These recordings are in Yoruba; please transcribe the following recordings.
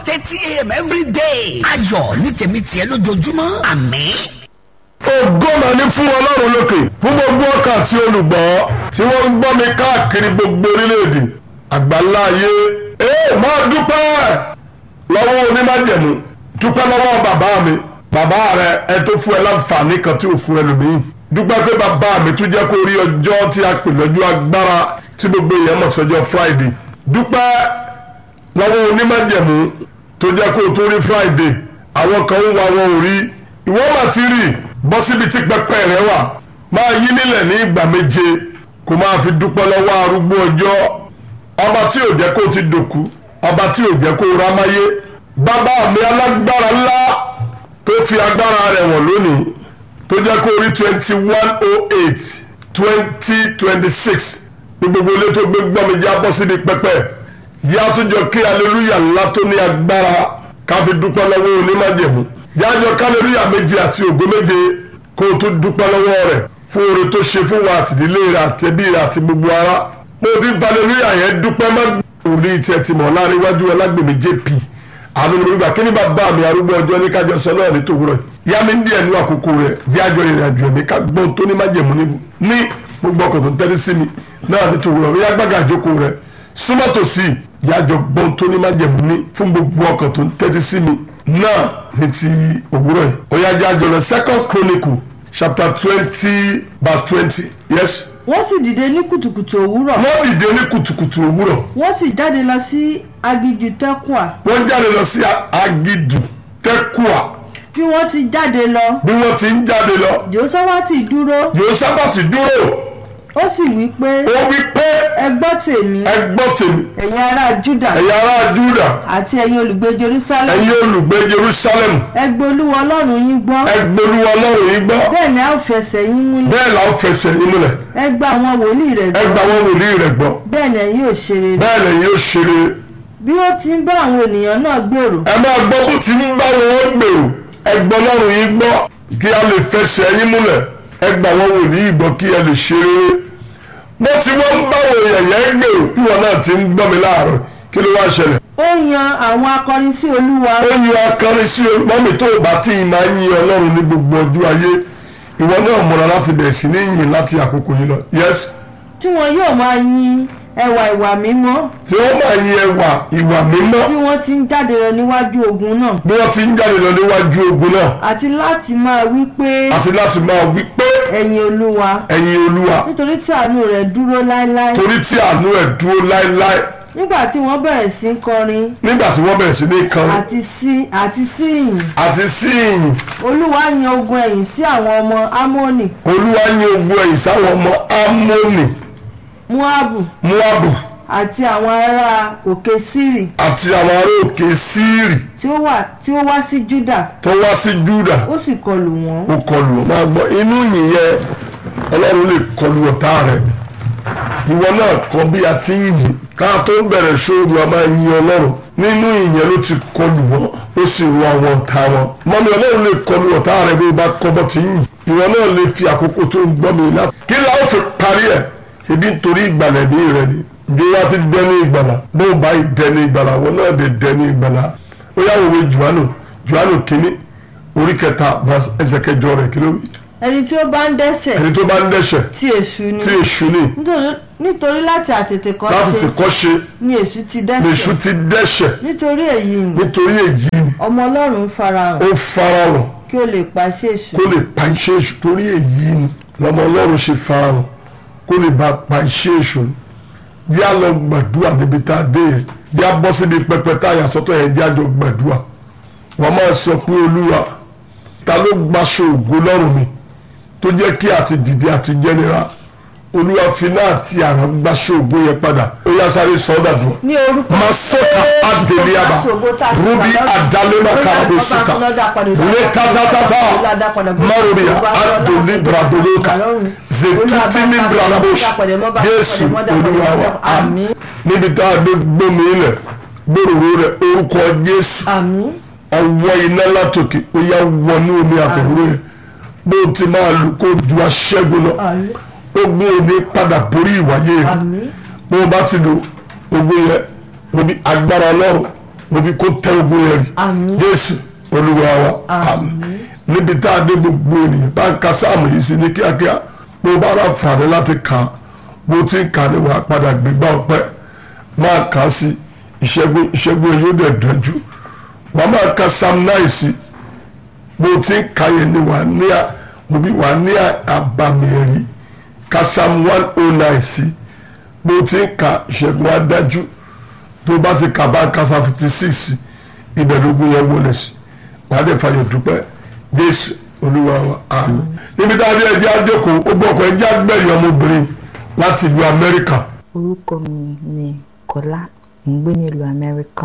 thirty a.m. every day. ayọ̀ ní tèmi tiẹ̀ lójoojúmọ́ àmín. ògo mà ní fún ọlọ́run lókè fún gbogbo ọkàn àti olùgbọ́ tí wọ́n ń gbọ́ mi káàkiri gbogbo orílẹ̀-èdè àgbáńlá ayé ee máa dúpẹ́ lọ́wọ́ onímájẹ̀mú dúpẹ́ lọ́wọ́ bàbá mi bàbá rẹ ẹ tó fún ẹ láǹfààní kan tí ò fún ẹlòmíì dúpẹ́ pé bàbá mi tún jẹ́ kó rí ọjọ́ tí a pè lọ́jọ́ agbára tí gbogbo èèyàn mọ̀ sọ́jọ́ friday dúpẹ́ lọ́wọ́ onímájẹ̀mú tó jẹ́ kó tó rí friday àwọn kan ń wá wọn ò rí ìwọ́n mà ti rí bọ́ síbi tí pẹpẹ rẹ wà máa yí nílẹ̀ ní ìgbà méje kó máa fi dúpẹ́ lọ́wọ́ arúgbó ọjọ́ ọba tí ò jẹ́ kó ti dòkú ọba tí ò jẹ́ kó rámáyé bàbá mi alágbára ńlá tó fi agbára rẹ̀ wọ̀n lónìí tó jẹ́ kó rí twenty one oh eight twenty twenty six ní gbogbo ilé tó gbé gbọ́ mi já bọ́ síbi pẹpẹ yá tó jọ kí aleluya ńlá tó ní agbára ká fi dúpẹ́ lọ́wọ́ onímájẹ̀mú yájọ kálórìyà méje àti ògo méje kó o tún dúpẹ́ lọ́wọ́ rẹ̀ fún oore tó ṣe fún wa àtìdílé rẹ̀ àtẹ̀bí rẹ̀ àti gbogbo ara mo ti ń falẹ́lúyà yẹn dúpẹ́ má orí tiẹ̀ ti mọ̀ láàrin iwájú ọlágbèmí jp àmì olùgbà kí ni bàbá mi arúgbó ọjọ́ ní kájọ sọ náà ní tòwúrọ̀ yá mi ń díẹ̀ nú àkókò rẹ̀ yájọ ìrìn àjò ẹ̀mí ká gbọ́n tó ní májẹ̀mú ní gbogbo ọkọ̀ tó ń tẹ́lẹ̀ sí mi náà ní tòwúrọ̀ yá gbàgà àjókòó rẹ̀ súnmọ́ tòsí yájọ gbọ́n tó ní májẹ̀mú ní fún gbogbo ọkọ̀ tó ń tẹ́tí sí mi náà ní ti òwúrọ̀ yìí ó yá jájọ lọ second chronicle chapter twenty verse twenty yes. wọ́n sì dìde ní kùtùkùtù òwúrọ̀ wọ́n dìde ní kùtùkùtù òwúrọ̀ wọ́n sì jáde lọ sí aginjù tẹ́kùà wọ́n jáde lọ sí agidù tẹ́kùà bí wọ́n ti jáde lọ bí wọ́n ti ń jáde lọ jòsáwátì dúró Jósáfátì dúró ó sì wí pé ó wí pé ẹ gbọ́ tèmi ẹ gbọ́ tèmi ẹ̀yin ará júdà ẹ̀yin ará Júdà àti ẹ̀yin olùgbé jerusalem ẹ̀yin olùgbé Jerusalem ẹ gbọ́ olúwa ọlọ́run yín gbọ́ ẹ gbólúwa Ọlọ́run yín gbọ́ bẹ́ẹ̀ ni a ó fẹsẹ̀ yín múlẹ̀ bẹ́ẹ̀ là ń fẹsẹ̀ yín múlẹ̀ ẹ gba àwọn wòlíì rẹ̀ ẹ gbọ́ gba àwọn wòlíì rẹ̀ gbọ́ bẹ́ẹ̀ ni ẹ̀yin ò ṣe rere bẹ́ẹ̀ lẹ́yìn ó ṣeré bí ó ti ń bá àwọn ènìyàn náà gbèrò ẹ máa gbọ́ bó ti ń bá wọn gbèrò ẹ gbọ́ Ọlọ́run yín gbọ́ kí a lè fẹsẹ̀ yín múlẹ̀ ẹ gba àwọn wòlíì gbọ́ kí ẹ lè ṣeré bó ti wọ́n ń bá wọn yẹ̀yẹ́ gbèrò bí wọn náà ti ń gbọ́ mi láàárọ̀ kí ló wá ṣẹlẹ̀ ó yan àwọn akọrin sí olúwa ó yan akọrin sí mọ́mí tó bá tí ì máa ń yin ọlọ́run ní gbogbo ọjọ́ ayé ìwọ náà múra láti bẹ̀rẹ̀ sí ní yìn láti àkókò yìí lọ yes tí wọn yóò máa yin ẹwà ìwà mímọ́ tí wọ́n máa yin ẹwà ìwà mímọ́ bí wọ́n ti ń jáde lọ níwájú ogun náà bí wọ́n ti ń jáde lọ níwájú ogun náà àti láti máa wí pé àti láti máa wí pé ẹ̀yin olúwa ẹ̀yin olúwa nítorí tí àánú rẹ̀ dúró láéláé torí tí àánú ẹ̀ dúró láéláé nígbà tí wọ́n bẹ̀rẹ̀ sí í kọrin nígbà tí wọ́n bẹ̀rẹ̀ sí ní kan àti sí àti sí ìyìn àti sí ìyìn olúwa yan ogun ẹ̀yìn sí àwọn ọmọ amóni olúwa yin ogun ẹ̀yìn sáwọn ọmọ amóni muabu muabu àti àwọn ará òkè sírì àti àwọn ará òkè síìrì tí ó wà tí ó wá sí júdà tó wá sí júdà ó sì kọlù wọ́n ó kọlù ọ máa gbọ́ inú yìí yẹ ọlọ́run lè kọlù ọ̀tá rẹ̀ ìwọ náà kọ bí a ti ń yìn ká tó ń bẹ̀rẹ̀ ṣòro a máa yin ọlọ́run nínú ìyẹn ló ti kọlù wọn ó sì rọ àwọn ọ̀tá wọn mọ́mi ọlọ́run lè kọlù ọ̀tá rẹ̀ bí o bá kọ́ bọ́ ti ń yìn ìwọ náà lè fi àkókò tó ń gbọ́ mi láti kí la ó fi parí ẹ̀ ṣebí nítorí ìgbàlẹ̀ ní rẹ ni bí wọ́n ti dẹni ìgbàlà bó o bá dẹni ìgbàlà wọn náà lè dẹni ìgbàlà ó yà wòwe juanu juanu kínní orí kẹta ẹsẹ̀ kẹjọ rẹ̀ kí ló wí ẹni tí ó bá ń dẹ́ṣẹ̀ ẹni tó bá ń dẹ́ṣẹ̀ tí èṣù ni tí èṣù ní nítorí- nítorí láti àtètè kọ́ láti ti ṣe kọ́ ṣe ni èṣù ti lèṣù dẹ́ṣẹ̀ ti dẹ́ṣẹ̀ nítorí èyí ni nítorí èyí ni ọmọ ọlọ́run farahàn ó farahàn kí ó lè pàṣẹ èṣù kó lè pa iṣẹ́ èṣù torí èyí ni lọ́mọ ọlọ́run ṣe farahàn kó lè bá pa iṣẹ́ èṣù yá lọ gbàdúrà níbi tá a dé yẹn yá bọ́ síbi pẹpẹ tá a yà sọ́tọ̀ yẹn jájọ gbàdúrà wọ́n máa sọ pé olúwa ta ló gbaṣọ ògo lọ́rùn mi tó jẹ́ kí àti dìde àti jẹ́nira olúwa fi náà ti àrà gbaṣọ ògo yẹn padà ó yá sáré sọ́dà dùn. ní orúkọ masota adeliaba rubi adalema karabo sita rekatatata maruria adolibradoloka zetutini bradabosh jésù olúwa wa àmín níbi tá a gbé gbómi ilẹ̀ gbòòrò rẹ̀ orúkọ jésù àmín ọwọ́ iná látòkè ó yá wọnú omi àtòwúrò yẹn bó o ti máa lò kó ju aṣẹ́gun lọ àmín ogun òní padà borí ìwáyé rẹ̀ àmín bó o bá ti lo ogun yẹn obi agbára ọlọ́run mo bí kó tẹ ogun yẹn rí Àmín. jésù olúwa wa àmín níbi tá a dé gbogbo ènìyàn bá ń ka sáàmù yìí sí ní kíákíá bó bá rà fàdé láti kà á bó ti ń kà á ní wàá padà gbégbá ọpẹ́ máa kà á sí ìṣẹ́gun ìṣẹ́gun yóò dẹ̀ dájú wàá máa ka sam náà sí bó ti ń kà yẹn ní wàá ní à òbí wàá ní àbàmì ẹ̀rí ka sam one oh nine sí bó ti ń ka ìṣẹ́gun á dájú tó bá ti kà bá ka sam fifty six ibẹ̀ lógún yẹn wọlé sí wàá dẹ̀ fàyọ̀ dúpẹ́ jésù olúwa wa àmín níbi tá a dé ẹjẹ́ àjọkò ó gbọ́kọ̀ ẹjẹ́ àgbẹ̀rì ọmọbìnrin láti ìlú amẹ́ríkà orúkọ mi ni kọlá mo ń gbé nílùú amẹ́ríkà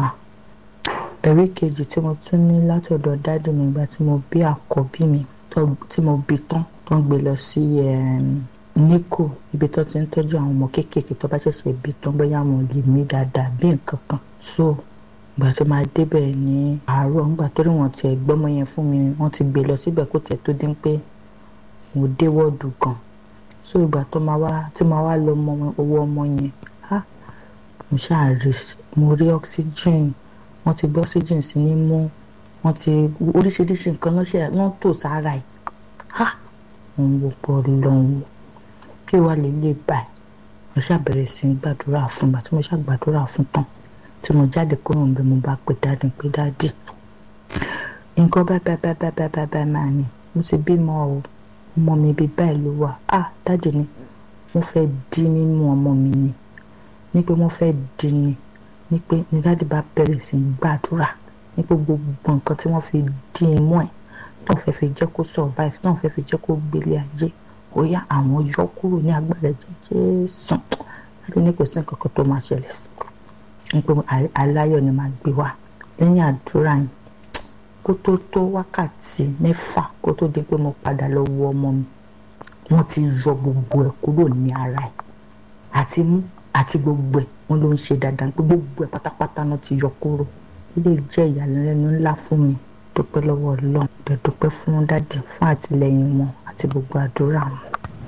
ẹ̀rí kejì tí mo tún ní látọ̀dọ̀ dáàdì mi ìgbà tí mo bí àkọ́bí mi tó- tí mo bí tán tó ń gbé lọ sí em, níkò ibi tó ti ń tọ́jú àwọn ọmọ kéékèèké tó bá ṣẹ̀ṣẹ̀ bí tán bóyá wọn lè mí dáadáa bí nǹkan kan so ìgbà tó máa débẹ̀ ní àárọ̀ ńgbà tó rí wọn tiẹ̀ gbọ́mọ yẹn fún mi wọ́n ti gbé lọ síbẹ̀ kó tiẹ̀ tó dín pé mo dé wọ́ọ̀dù gan so ìgbà tó máa wá tí máa wá lọ mọ owó ọmọ yẹn á mo ṣáà rí mo rí oxygen wọ́n ti gbé oxygen sí ní mú wọ́n ti oríṣiríṣi nǹkan lọ́sẹ̀ wọ́n tò sára ẹ̀ á mo ń wo pọ̀ lọ́hùn kí wàá lè lè báyìí mo ṣáà bẹ̀rẹ̀ sí í gbàdúrà fún bàtí mo ṣáà gbàdúrà fún tán tí mo jáde kúrò níbi mo bá pè dáàdì pé dáàdì nǹkan báyìí báyìí báyìí báyìí báyìí báyìí máa ní mo ti bímọ o ọmọ mi bíi báyìí ló wà á dáàdì ni wọ́n fẹ́ dí nínú ọmọ mi ni ní pé wọ́n fẹ́ dí ni ní pé ní dáàdì bá bẹ̀rẹ̀ sí í gbàdúrà ní pé gbogbo nǹkan tí wọ́n fi dí imú ẹ̀ náà fẹ́ fi jẹ́ kó survive náà fẹ́ fi jẹ́ kó gbélé ayé ó yá àwọn yọ kúrò ní agbára ẹ̀jẹ̀ Jésù dáàdì ní kò sí nǹkan kan tó máa ṣẹlẹ̀ sí ní pé a- aláyọ̀ ni máa gbé wá lẹ́yìn àdúrà yìí kó tó tó wákàtí mẹ́fà kó tó di pé mo padà lọ wo ọmọ mi wọ́n ti yọ gbogbo ẹ̀ kúrò ní ara ẹ̀ àti mú àti gbogbo ẹ̀ wọ́n ló ń ṣe dáadáa pé gbogbo ẹ̀ pátápátá náà ti yọ kúrò ilé jẹ́ ìyàlẹ́nu ńlá fún mi dúpẹ́ lọ́wọ́ ọlọ́run dẹ̀ dúpẹ́ fún dádì fún àtìlẹ́yìn wọn àti gbogbo àdúrà wọn.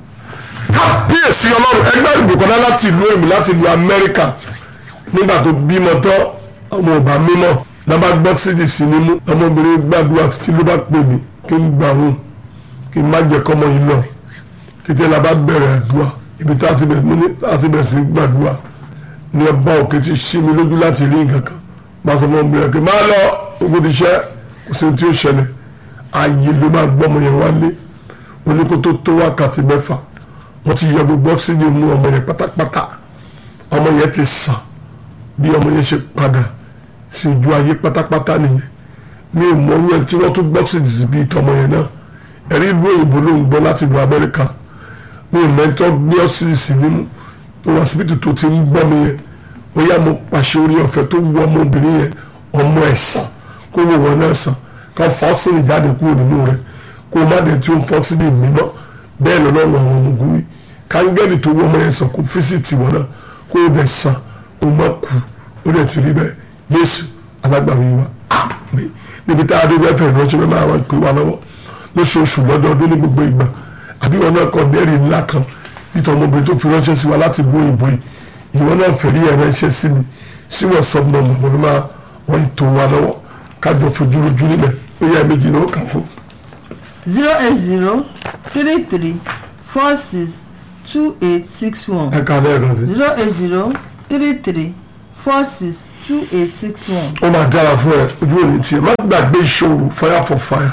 kábíyèsí ọlọ́run ẹgbẹ́ ìbùkọ́lá láti ìlú èmi láti ìlú amẹ́ríkà nígbà tó bímọ tán ọmọ ọba mímọ́ lábá gbọ́ sídì sí ní mú ọmọbìnrin gbàdúrà títí ló bá pè mí kí n gbà hún kí n má jẹ́ kọ́mọ yìí lọ títí la bá bẹ̀rẹ̀ àdúrà ibi tá a ti bẹ̀rẹ̀ ní láti bẹ̀rẹ̀ sí gbàdúrà ní ọba òkè ti ṣí mi lójú láti rí nǹkan kan máa sọ fún ọmọbìnrin pé máa lọ ogun ti ṣẹ́ kò sí ohun tí ó ṣẹlẹ̀ ààyè ló máa gbọ́ ọmọ yẹn wálé oníkótó tó wákàtí mẹ́fà wọ́n ti yọ gbogbo ọ́ksíjìn mú ọmọ yẹn pátápátá ọmọ yẹn ti sàn bí ọmọ yẹn ṣe padà sí ojú ayé pátápátá nìyẹn mi ò mọ yẹn tí wọ́n tún gbọ́ ọ́ksíjìn sí bíi tọmọ yẹn náà ẹ̀rí ìlú òyìnbó ló ń gbọ́ láti ìlú amẹ́ríkà mi ò mẹ́tọ́ gbé ọ́ksíjìn sí nímú tó wá síbítù tó ti ń gbọ́ mi yẹn ó yá mo pàṣẹ orí ọ̀fẹ́ tó wọ ọmọbìnrin yẹn ọmọ ẹ̀ sàn kó wò wọ́n náà sàn ká fọ́ ọ́ksíjìn jáde kúrò nínú rẹ̀ kó má dẹ̀ tí ó ń fọ́ ọ́ksíjìn mímọ́ bẹ́ẹ̀ lọ́nà àwọn ọmọ ogun wí kángẹ́lì tó wọ́ ọmọ yẹn sàn kó físìtì wọn náà kó o dẹ̀ sàn o má kú o dẹ̀ ti rí bẹ́ẹ̀ Jésù alágbàwí wa àmín níbi tá a dé bẹ́ẹ̀ fẹ́ ìránṣẹ́ bẹ́ẹ̀ máa wá pé wa lọ́wọ́ lóṣooṣù lọ́dọọdún ní gbogbo ìgbà àbí wọn náà kọ nẹ́ẹ̀rì ńlá kan nítorí ọmọbìnrin tó fi ránṣẹ́ sí wa láti bó ìbò yìí ìwọ náà fẹ̀rí ẹ̀ ránṣẹ́ sí mi sí wọ́n sọ nọ́mbà wọn ni máa wọ́n tó wa lọ́wọ́ kájọ fojú rojú nílẹ̀ ó yẹ méjì náà ó kà fún zero eight zero three three four six two eight six one ẹ̀ka lẹ́ẹ̀kan sí. zero eight zero three three four six two eight six one. ó máa dára fún ẹ ojú òní tiẹ̀ má gbàgbé ìṣòro fire for fire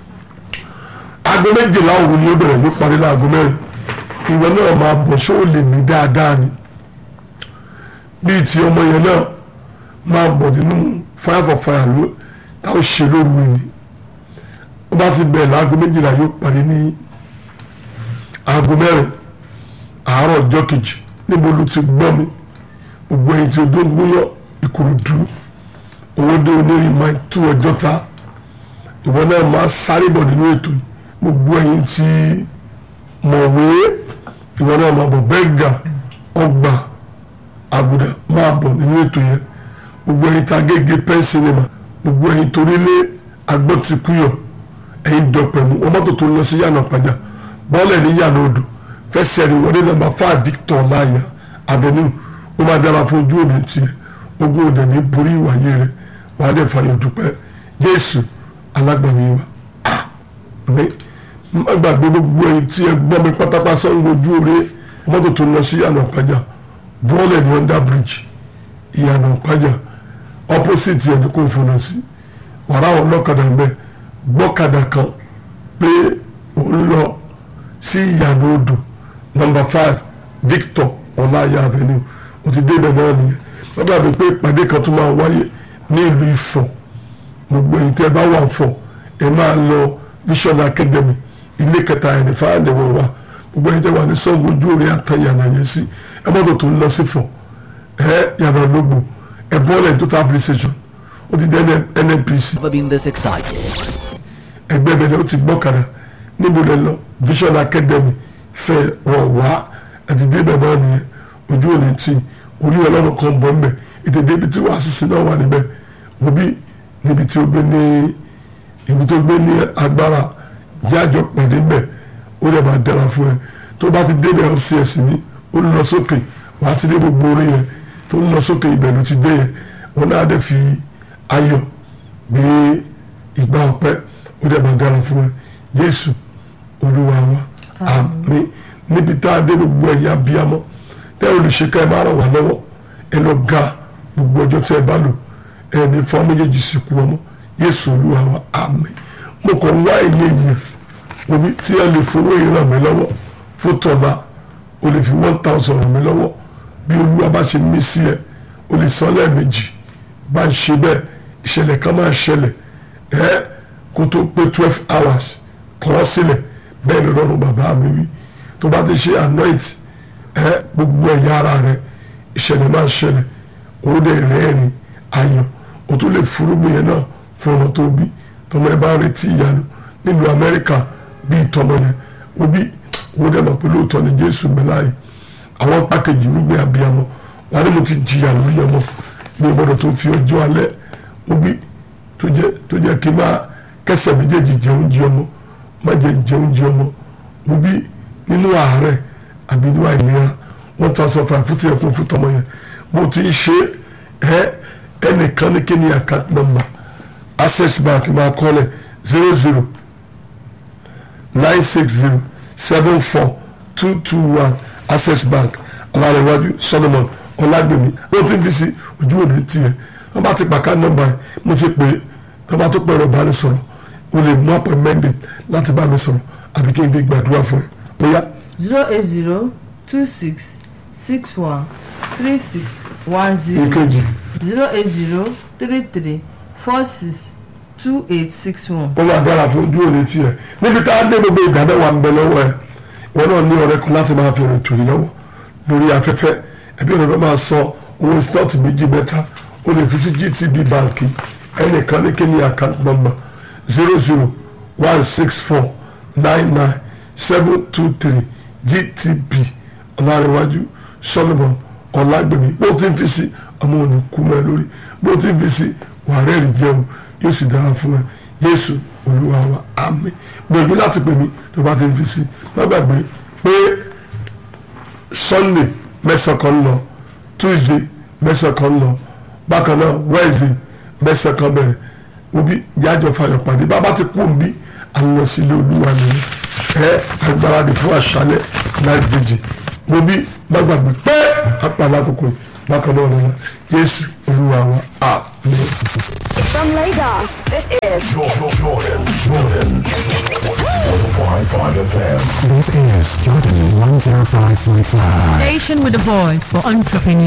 aago méjìlá òru ni ó bẹ̀rẹ̀ yóò parí láago mẹ́rin ìwọ náà máa bọ̀ ṣé ó lè mí dáadáa ni bíi ti ọmọ yẹn náà máa bọ̀ nínú fire for fire ló táwọn ṣe lóru ìní ó bá ti bẹ̀rẹ̀ láago méjìlá yóò parí ní aago mẹ́rin àárọ̀ ọjọ́ kejì níbo ló ti gbọ́ mi gbogbo ẹ̀yin tí o tó ń gbóyọ̀ ìkòròdú owó dé onírìn máa tú ọjọ́ ta ìwọ náà máa sáré bọ̀ nínú ètò yìí gbogbo ẹ̀yin tí mọ̀wé ìwọ náà máa bọ̀ bẹ́ẹ̀gà ọgbà àgùdà máa bọ̀ nínú ètò yẹn gbogbo ẹ̀yin tí agége pen cinema gbogbo ẹ̀yin torílé agbọ́tikúyọ̀ ẹ̀yin dọ̀pẹ̀mú wọn mọ́tò tó lọ sí yànnà pàjá bọ́ọ̀lẹ̀ ní yànnà odò fẹsẹ̀ rí wọlé nàmbà five Victor láàyà avenue ó máa dára fún ojú òní tiẹ̀ ogun òde ní borí ìwàyé rẹ̀ wàá dẹ̀ fàyọ̀ dúpẹ́ jésù alágbàmí wa àmì má gbàgbé gbogbo ẹ̀yin tí ẹ gbọ́ mi pátápátá sọ́nù ojú òre mọ́tò tó lọ sí ìyànà ìpájà bọ́ọ̀lù ní under bridge ìyànà ìpájà opposite ẹ̀ ní kò fọnà sí wàrà àwọn ọlọ́kadà mẹ́ gbọ́kadà kan pé òun lọ sí ìyànà odò number five victor ọláyà avenue o ti débẹ̀ náà nìyẹn wọ́n dàbí pé ìpàdé kan tó máa wáyé ní ìlú Ifọ̀ gbogbo èyí tẹ́ ẹ bá wà fọ̀ ẹ máa lọ Vision Academy ilé kẹta ẹni fáyàdẹ̀wọ̀ wa gbogbo èyí tẹ́ wà ní sọ́ọ̀bù ojú orí àtàyànà yẹn sí ẹ mọ́tò tó ń lọ sí fọ̀ ẹ yàrá lógbò ẹ bọ́ọ̀lù total police station ó ti dẹ́ NNPC Never been this excited. ẹgbẹ́ bẹ̀rẹ̀ ó ti gbọ́kadà níbo lẹ lọ Vision Academy fẹ́ ọ̀ wá àti débẹ̀ náà nìyẹn ojú òní tí orí ọlọ́run kan bọ̀ mbẹ̀ ètè débi tí wàá sísè náà wà níbẹ̀ mo bí níbi tí ó gbé ní ibi tó gbé ní agbára jẹ́ àjọ pàdé mbẹ̀ ó lè máa dára fún ẹ tó bá ti débẹ̀ upstairs ní ó lọ sókè wàá ti dé gbogbo orí yẹn tó ń lọ sókè ibẹ̀ ló ti dé yẹn wọn náà dẹ̀ fi ayọ̀ gbé ìgbà ọpẹ́ ó dẹ̀ máa dára fún ẹ Jésù olúwa wa àmín níbi tá a dé gbogbo ẹ̀yà bíamọ́ tẹ́ olùṣèkà ẹ máa ràn wá lọ́wọ́ ẹ lọ ga gbogbo ọjọ́ tí ẹ bá lò ẹ ní fún méjèèjì sìnkú ọmọ Jésù olúwa wa àmín mo kàn wá èyí èyí omi tí ẹ lè fowó yìí ràn mí lọ́wọ́ fún tọ́ba o lè fi one thousand ràn mí lọ́wọ́ bí olúwa bá ṣe mí sí ẹ o lè san lẹ́ẹ̀mejì bá ń ṣe bẹ́ẹ̀ ìṣẹ̀lẹ̀ kan máa ṣẹlẹ̀ ẹ kó tó pé twelve hours kàn wọ́n sílẹ̀ bẹ́ẹ̀ lọ́rùn bàbá mi wí tó bá ti ṣe anoint ẹ gbogbo ẹ̀yà ara rẹ ìṣẹ̀lẹ̀ máa ń ṣẹlẹ̀ ó dẹ̀ rẹ́rìn ayọ̀ ó tún lè furugbìn yẹn náà fún ọmọ tó bí tọmọ ẹ bá ń retí ìyanu nílùú Amẹ́ríkà bíi tọmọ yẹn ó bí ó dẹ̀ mọ̀ pé lóòótọ́ ni Jésù mẹ́láyè àwọn pákẹ́jì irúgbìn abiyamọ wà ní mo ti jìyà lórí ọmọ ní ìgbọ́dọ̀ tó fi ọjọ́ alẹ́ ó bí tó jẹ́ tó jẹ́ kí n máa kẹsẹ̀ méjèèjì jẹun jí ọmọ má jẹ jẹun jí ọmọ ó bí nínú àárẹ̀ àbí nínú àìlera one thousand five fún tiẹ̀ kún fún tọmọ yẹn mo ti ń ṣe ẹ ẹnìkan ní kí ni account number access bank máa kọ́lẹ̀ zero zero nine six zero seven four two two one access bank alárẹ̀wájú solomon ọlágbèmí ló ti ń fi sí ojú òní tiẹ̀ wọ́n bá ti pàká nọ́mbà yẹn mo ti pè é wọ́n bá tó pẹ̀rọ bá ní sọ̀rọ̀ o lè mú appointment date láti bá mi sọ̀rọ̀ àbí kí n fi gbàdúrà fún ẹ bóyá zero eight zero two six six one three six one zero èkejì zero eight zero three three four six two eight six one. ó máa dára fún ojú òní tiẹ̀ níbi tá a dé gbogbo ìgbà mẹ́wàá ń bẹ lọ́wọ́ ẹ̀ wọn náà ní ọ̀rẹ́ kan láti máa fi rìn tòyí lọ́wọ́ lórí afẹ́fẹ́ ẹbí ọ̀rẹ́ máa sọ owó stọọtì méjì mẹ́ta ó lè fi sí GTB báńkì ẹnìkan ní kíni account number zero zero one six four nine nine seven two three GTB ọ̀làrẹ̀wájú Solomon ọ̀làgbèmí bó ti ń fi sí ọmọ òní kú mọ́ ẹ lórí bó ti ń fi sí wàhálà rí jẹun yóò sì dára fún ẹ Jésù Olúwa wa àmín gbìyànjú láti pè mí tó bá ti ń fi sí má gbàgbé pé Sunday mẹ́sàn kan lọ Tuesday mẹ́sàn kan lọ bákan náà Wednesday mẹ́sàn kan bẹ̀rẹ̀ obi jájọ fàyọ̀ pàdé bàbá ti kú òbí àlọ́ sílé Olúwa nìyẹn ẹ agbáradì fún àṣálẹ́ night vigil obi má gbàgbé pé apàlà àkókò yìí bákan náà lọ́la Jésù Olúwa wa àmín. From Lagos, this is Jordan, Jordan, Jordan. 105.5 FM. This is Jordan 105.5. Station with a voice for entrepreneurs.